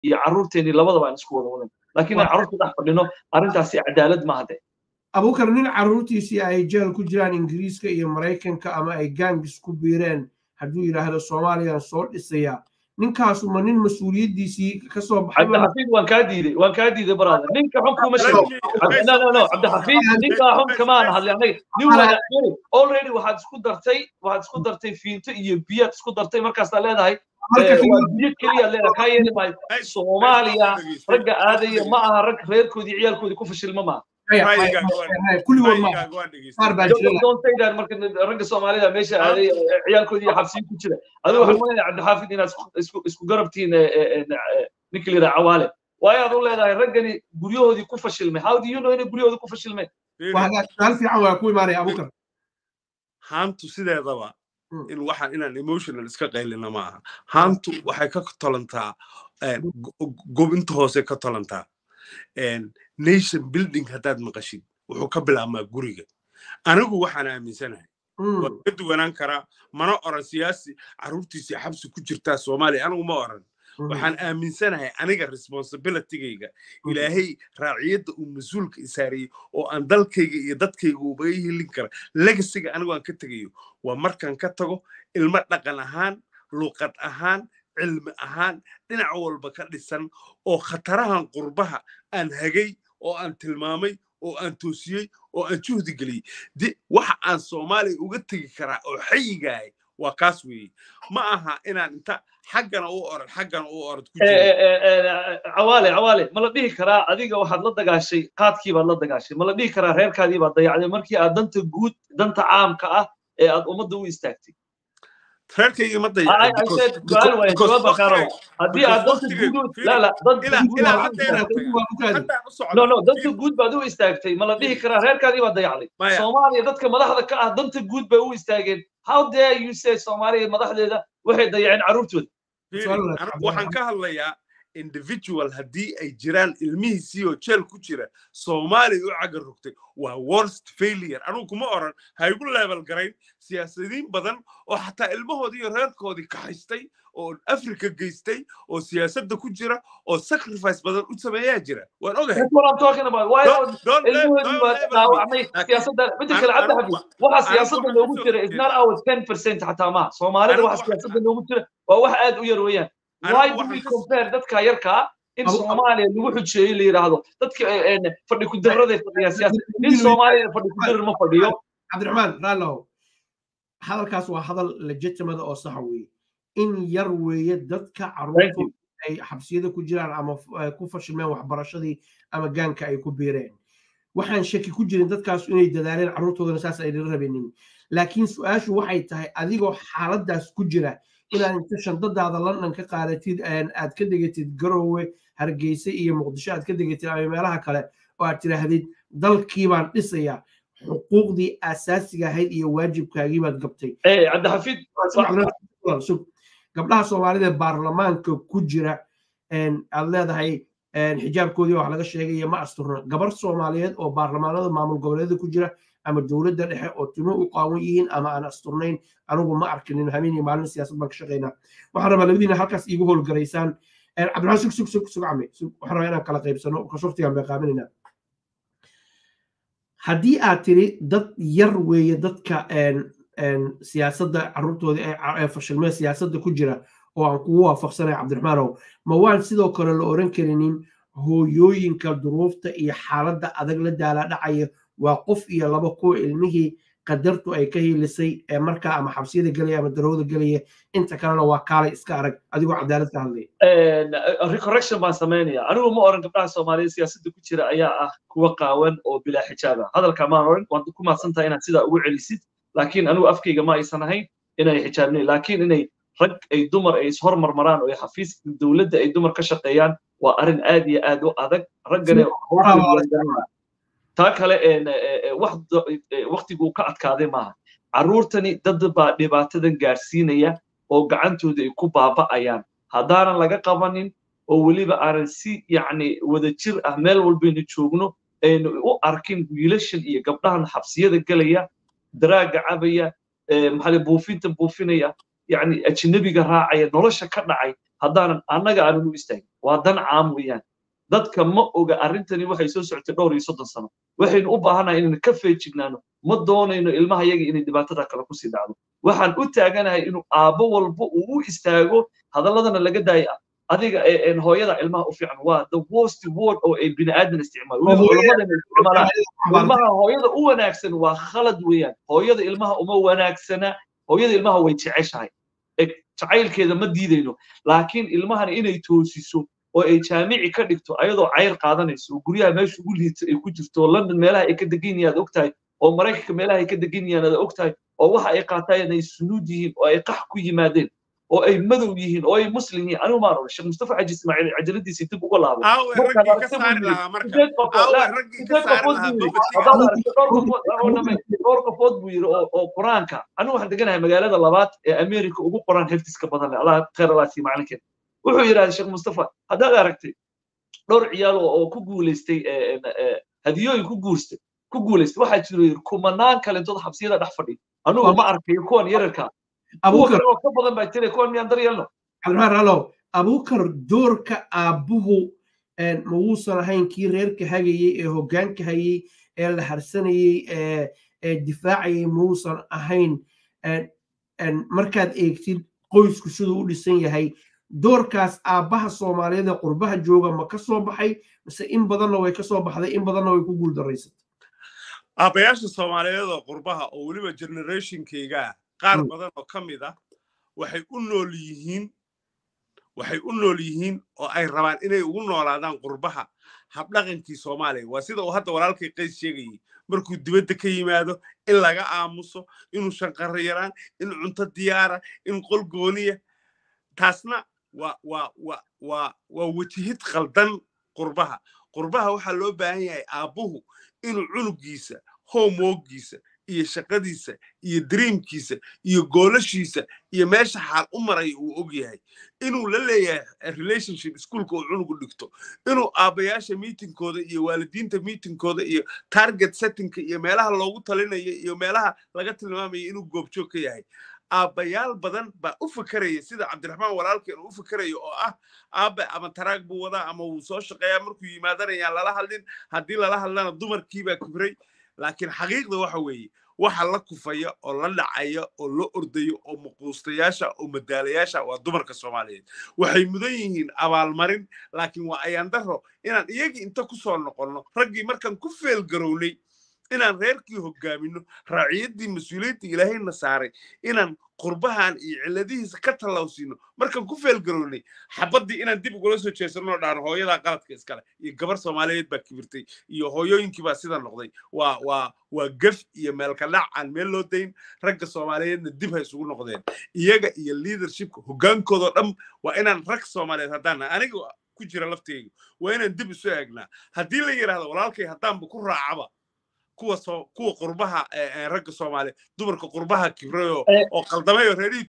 iyo carruurteennii labadaba aan isku wada wadan laakiin aan carruurta dhex fadhino arrintaasi cadaalad maaha de abukar nin carruurtiisii ay jeel ku jiraan ingiriiska iyo maraykanka ama ay gangis ku biireen hadduu yidhaahdo soomaaliyaan soo dhisaya ninkaasu ma nin mas-uuliyaddiisii ka soo baxay cabdixafiid waan kaa diiday waan kaa diiday brother ninka xun kuma sheego no no no cabdixafiid ninkaa xun kamaana hadlay anaga nin wanaagsan already waxaad isku dartay waxaad isku dartay fiinto iyo biyaad isku dartay markaasaa leedahay biyo keliya leedahay kaa yeeli maayo soomaaliya ragga aadaya ma aha rag reerkoodii ciyaalkoodii ku fashilma maaha dontaydan marka ragga soomaalida meesha aaday ciyaalkoodii iyo xabsiyo ku jira adigu waxaan malayna cabdixaafid inaad isku garabtiin ninka liraa cawaale waayo aad u leedahay raggani guryahoodii ku fashilmay how do you know inay guryahoodii ku fashilmeen su'aal fiican waa ku imaanaya abukar haantu sideedaba in waxaan inaan emotional iska qaylina ma aha haantu waxay ka tolantaa gobinta hoose ka tolantaa nation building haddaad maqashid wuxuu ka bilaabmaa guriga anigu waxaan aaminsanahay waan ka duwanaan karaa mana oran siyaasi carruurtiisii xabsi ku jirtaa soomaaliya anigu ma oran waxaan aaminsanahay aniga responsibilitygayga ilaahay raaciyadda uu mas-uulka isaariyey oo aan dalkayga iyo dadkayga ubaga helin kara legasiga anigu aan ka tegayo waa markaan ka tago ilmo dhaqan ahaan luuqad ahaan cilmi ahaan dhinac walba ka dhisan oo khatarahan qurbaha aan hagay oo aan tilmaamay oo aan toosiyey oo aan juhdi geliyey de waxa aan soomaaliya uga tegi karaa oo xayigahay waa kaas weeye ma aha inaan inta xaggana u orod xaggana u orod ku cawaale cawaale ma la dhihi karaa adiga waxaad la dagaashay qaadkii baad la dagaashay ma la dhihi karaa reerkaadii baad dayacday markii aad danta guud danta caamka ah ee aad ummadda u istaagtay reerkayga ma haddii aad danta guud la la no no danta guud baad u istaagtay ma la dhihi karaa reerkaadii baad dayacday soomaaliya dadka madaxda ka ah danta guud bay u istaageen how dare you say soomaaliya madaxdeeda waxay dayaceen carruurtooda waxaan ka hadlayaa individual haddii ay jiraan ilmihiisii oo jeel ku jira soomaaliya u caga rogtay waa worst failure anugu kuma oran ha igu level garayn siyaasadiin badan oo xataa ilmahoodii iyo reerkoodii kaxaystay oo africa geystay oo siyaasadda ku jira oo sacrifice badan u sameeyaa jira waan ogahay waxa siyaasadda loogu jira is not our ten percent xataa maaha soomaalida waxa siyaasadda loogu jira waa wax aad u yar weeyaan why do we compare dadka yarkaa in soomaaliya lagu xujeeyo la yidhaahdo dadka fadhi ku darraday fadhiyaan siyaasad nin soomaaliya fadhi ku darar ma fadhiyo cabdiraxmaan raallow hadalkaas waa hadal legitimada oo saxa weeye in yar weeye dadka carruurtu ay xabsiyada ku jiraan ama ku fashilmeen waxbarashadii ama gaanka ay ku biireen waxaan shaki ku jirin dadkaas inay dadaaleen carruurtoodana saas ayna rabinin laakiin su-aashu waxay tahay adigoo xaaladaas ku jira inaad inta shandadaada london ka qaadatid aad ka degatid garowe hargeysa iyo muqdisho aad ka degatid ama meelaha kale oo aad tiraahdid dalkii baan dhisaya xuquuqdii asaasiga ahayd iyo waajibkaagii baad gabtay gabdhaha soomaalida ee baarlamaanka ku jira aad leedahay xijaabkoodii wax laga sheegay iyo ma asturna gabar soomaaliyeed oo baarlamaanada maamul goboleedyada ku jira ama dowladda dhexe oo timo u qaawan yihiin ama aan asturnayn anigu ma arkinin habeen iyo maalin siyaasad baan ka shaqaynaa waxaan rabaa labadiina halkaas iigu howlgaraysaan cabdiraxmaan sug sug sug sug cami waxaan rabaa inaan kala qaybsano kashuftigaan bay qaaminaynaa haddii aad tiri dad yar weeye dadka siyaasadda carruurtooda ee fashilmee siyaasadda ku jira oo aan kugu waafaqsanay cabdiraxmaanow ma waan sidoo kale la oran karinin hooyooyinka duruufta iyo xaaladda adag la daala dhacaya waa qof iyo laba kuwa ilmihii qadartu ay ka hiilisay ee markaa ama xabsiyada gelaya ama darowda gelaya inta kalena waa kaalay iska arag adigoo cadaalad ka hadlaya recorrection baan samaynaya anigu ma oran gabdhaha soomaaliyeed siyaasadda ku jira ayaa ah kuwa qaawan oo bilaa xijaaba hadalka maan oran waad ku mahadsan tahay inaad sidaa ugu celisid laakiin anigu afkayga ma aysan ahayn inay xijaabnayn laakiin inay rag ay dumar ay ishormarmaraan oo xafiis dowladda ay dumar ka shaqeeyaan waa arrin aad iyo aad u adag raggane taa kale waktiguu ka adkaaday maaha carruurtani dad baa dhibaatadan gaarsiinaya oo gacantooda ay ku baaba'ayaan haddaanan laga qabanin oo weliba aanan si yacni wadajir ah meel walbaynu joogno aynu u arkin wiilashan iyo gabdhahan xabsiyada gelaya daraaga cabaya maxaa buufinta buufinaya yacni ajnabiga raacaya nolosha ka dhacay haddaanan annaga aanan u istaagin waa dan caam weeyaan dadka ma oga arrintani waxay soo socotay dhowr iyo soddon sano waxaynu u baahanahay inaynu ka feejignaano ma doonayno ilmaha yaga inay dhibaatada kale kusii dhacdo waxaan u taaganahay inuu aabbo walba uu u istaago hadalladana laga daaya adiga hooyada ilmaha u fiican waa the worst word oo ay bini aadan isticmaalo culamadana isticmaalaan ilmaha hooyada u wanaagsan waa khalad weeyaan hooyada ilmaha uma wanaagsana hooyada ilmaha way jeceshahay jacaylkeeda ma diidayno laakiin ilmahana inay toosiso oo ay jaamici ka dhigto ayadoo cayr qaadanayso oo guryaha meesha ugu liita ay ku jirto oo london meelaha ay ka degan yihiin aad ogtahay oo maraykanka meelaha ay ka degan yihiin aad ogtahay oo waxa ay qaataan ay sunuud yihiin oo ay qax ku yimaadeen oo ay madow yihiin oo ay muslim yihiin anigu maan sheekh mustafa xaji ismaaciil cajaladiisii dib uga laabo dhowr qofood buu yiri oo qur-aanka anigu waxaan deganahay magaalada labaad ee america ugu qoran heftiska badan leh allah khayr allah sii macalinkeed wuxuu yidhahda sheekh mustafa haddaad aragtay dhowr ciyaal oo ku guulaystay hadiyooyin ku guurstay ku guulaystay waxaa jiro yiri kumanaan kalentood xabsiyada dhex fadhiya anugu ma arkayo kuwan yararka abukar ka badan baa jira kuwan miyaan daryeelno almaan alow abukar doorka aabbuhu ma wuusan ahayn kii reerka hagayey ee hoggaanka hayey ee la harsanayey ee difaacayey muusan ahayn markaad eegtid qoysku siduu u dhisan yahay doorkaas aabbaha soomaaliyeed ee qurbaha jooga ma ka soo baxay mise in badanna way ka soo baxday in badanna way ku guuldaraysatay aabbayaasha soomaaliyeed oo qurbaha oo weliba generationkayga qaar badan oo ka mid ah waxay u nool yihiin waxay u nool yihiin oo ay rabaan inay ugu noolaadaan qurbaha habdhaqankii soomaaliya waa sida uu hadda walaalkay qays sheegayay markuu dibadda ka yimaado in laga aamuso inuu shanqarro yaraan in cunto diyaara in qol gooniya taasna waa waa waa waa waa wejihid khaldan qurbaha qurbaha waxaa loo baahan yahay aabbuhu inuu cunugiisa homeworkiisa iyo shaqadiisa iyo dreamkiisa iyo goolashiisa iyo meesha xaal u maraya uu og yahay inuu la leeyahay relationship ischoolka uu cunugu dhigto inuu aabbayaasha miitinkooda iyo waalidiinta miitinkooda iyo target settingka iyo meelaha loogu talinayo iyo meelaha laga tilmaamaya inuu goobjoog ka yahay aabbayaal badan baa u fakeraya sida cabdiraxmaan walaalkeen uu u fakerayo oo ah aabbe ama taraag buu wadaa ama wuu soo shaqeeyaa markuu yimaadanayaan lala hadlin haddii lala hadlana dumarkiibaa kibray laakiin xaqiiqda waxa weeye waxa la kufaya oo la dhacaya oo la ordayo oo muquustayaasha oo madaalayaasha waa dumarka soomaaliyeed waxay mudan yihiin abaalmarin laakiin waa ayaandaro inaan iyagii inta ku soo noqonno raggii markaan ku feelgarownay inaan reerkii hogaamino raaciyaddii mas-uuliyaddii ilaahayna saaray inaan qurbahan iyo cilladihiisa ka tallawsiino markaan ku feelgarownay xabaddii inaan dib ugula soo jeesanoo dhaano hooyadaa qaladka iskale iyo gabar soomaaliyeed baa kibirtay iyo hooyooyinkii baa sida noqday waa waa waa gef iyo meelkadhac aan meel loo dayn ragga soomaaliyeedna dib ha isugu noqdeen iyaga iyo leadershipka hoggaankoodoo dhan waa inaan rag soomaaliyeed haddaan aniga ku jira lafteyga waa inaan dib isu eegnaa haddii la yidhaahdo walaalkay haddaanba ku raacaba kuwa kuwa qurbaha ragga soomaaliya dumarka qurbaha kibrayo oo qaldamay oo reerihii